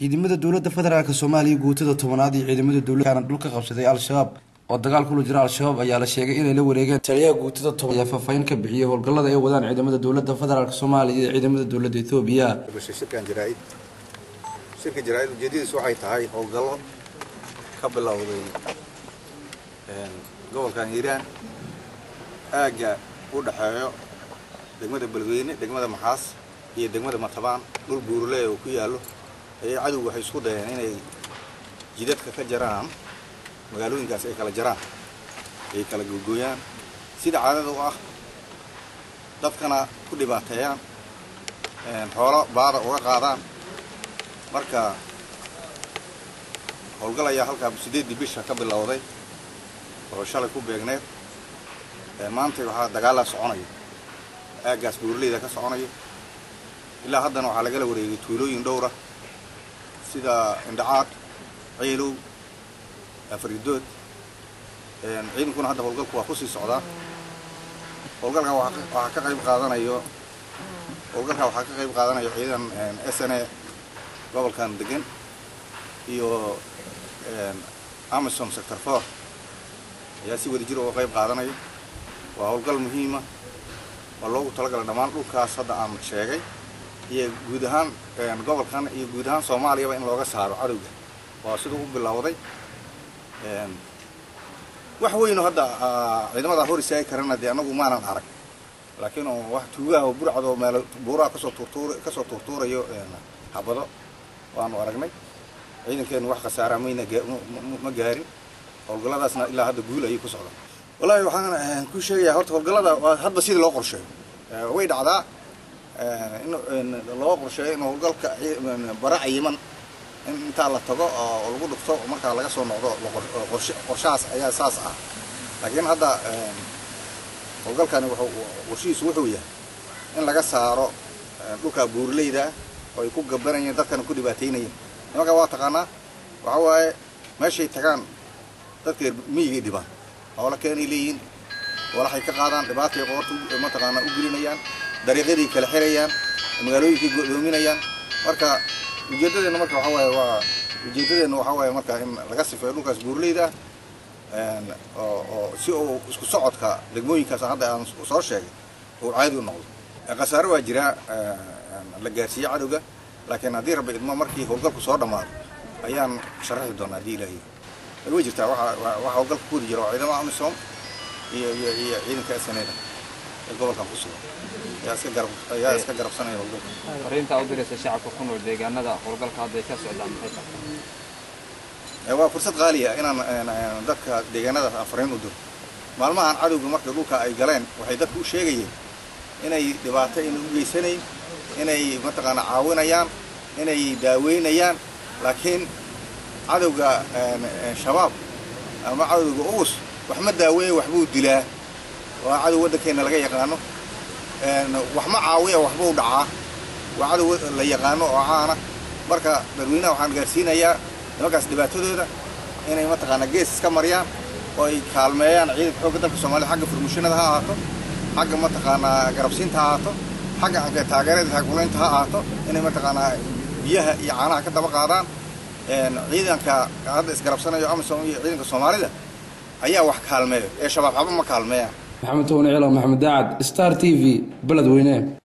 ciidamada dowladda federaalk soomaaliya guutada tobanaad iyo ciidamada dowladana dhulka qabsaday al-shabaab oo dagaal kula jira al-shabaab ayaa la sheegay inay la wareegeen taliyaha guutada toban ayaa faahfaahin ka bixiyay howlgallada ay wadaan ciidamada dowladda federaalk soomaaliya iyo ciidamada dowladda ethoobiya shirkan jaraa-id shirka jaraa-id ujeedadiisu waxay tahay howlgallo ka bilowday gobolkan hiiraan aagga u dhexeeyo degmada beledweyne degmada maxaas iyo degmada matabaan dhul buurle oo ku yaallo ayay cadowgu waxay isku dayeen inay jidadka ka jaraan magaalooyinkaas ay kala jaraan ay kala googooyaan sida caadada u ah dadkana ku dhibaateeyaan xoolo baada uga qaadaan marka howlgal ayaa halkaa siddeeddii bisha ka bilowday oo shalay ku beegneed maanta waxaa dagaalaa soconaya aaggaas buurleyda ka soconaya ilaa haddana waxaa lagala wareegay tuulooyin dhowra sida indhacaad ciilow afridood ciidankuna hadda howlgalku waa kusii socdaa howlgalkan waxaa ka qayb qaadanayo howlgalkan waxaa ka qayb qaadanayo ciidan s n a gobolkan degan iyo amison sector four ayaa si wada jir uga qayb qaadanaya waa howlgal muhiima waa loogu talagalay dhammaan dhulkaas hadda aan sheegay iyo guud ahaan gobolkan iyo guud ahaan soomaaliyaba in looga saaro cadowga waa siduu u bilowday wax weyno hadda ciidamada hor istaagi karana dee anagu maanan arag laakiin oo wax tuugaha oo burcad oo meel buuraha kasoo tuurtuur kasoo tuurtuurayo habado waanu aragnay ciidankeenu wax khasaaraa mayna ma gaarin howlgalladaasna ilaa hadda guul ayay ku socdaan wallaahi waxaan ku sheegayaa horta howlgallada waa hadba sidii loo qorsheeyo way dhacdaa in loo qorsheeyo in howlgalka bara cayiman in intaa la tago oo lagu dhufto markaa laga soo noqdo qorshahaas ayaa saas ah laakiin hadda howlgalkani qorshihiisu wuxuu yahay in laga saaro dhulka buurleyda oo ay ku gabanayeen dadkana ku dhibaateynayeen nimankaa waa taqaanaa waxa waaye meeshay tagaan dadka miyigay dhibaan hoola keenay leeyihiin walaxay ka qaadaan dhibaatay qoorta mataqaanaa u gelinayaan dariiqyaday kala xirayaan magaalooyinkay godoominayaan marka ujeedadeena marka waxaa waaye waa ujeedadeena waxaa waaye marka in laga sifeeyo dhulkaas buurleyda oo oo si uu isku socodka degmooyinkaas hadda aan soo sheegay uu caadi u noqdo khasaare waa jiraa la gaarsiiye cadowga laakiin haddii rabbi idmo markii howlgalku soo dhammaado ayaan sharaxi doonaa haddii ilaahiy way jirtaa waxa howlgalka ku wadi jira waa ciidamada amisom iyo iyo iyo ciidanka snada ee gobolkan ku sugan ayaa iska garabsanaya howlgalka fariintaa u diraysa shacabka ku nool deegaanada howlgalka hadda ay ka socdaan maxay tahay waa fursad qaaliya inaan dadka deegaanadaas aan fariin u diro maalmahan cadowga marka dhulka ay galeen waxay dadku u sheegayeen inay dhibaato ayna u geysanayn inay mataqaana caawinayaan inay daaweynayaan laakiin cadowga shabaab ama cadowga ugus wax ma daaweeya waxbuu dilaa waa cadow waddankeena laga yaqaano wax ma caawiya waxbuu dhacaa waa cadow la yaqaano oo caana marka dadweynaha waxaan gaarsiinayaa nimankaas dhibaatadooda inay mataqaanaa gees iska mariyaan oo ay kaalmeeyaan ciidanka xoogga dalka soomaliya xagga furmushinada ha ahaato xagga mataqaanaa garabsiinta ha ahaato xagga taageerada taagulaynta ha ahaato inay mataqaanaa biyaha iyo caanaha ka daba qaadaan ciidanka hadda isgarabsanayo amisom iyo ciidanka soomaalida ayaa wax kaalmeeyo ee shabaab xaba ma kaalmeeyaan maxamed towane ciila maxamed daacad star t v beledweyne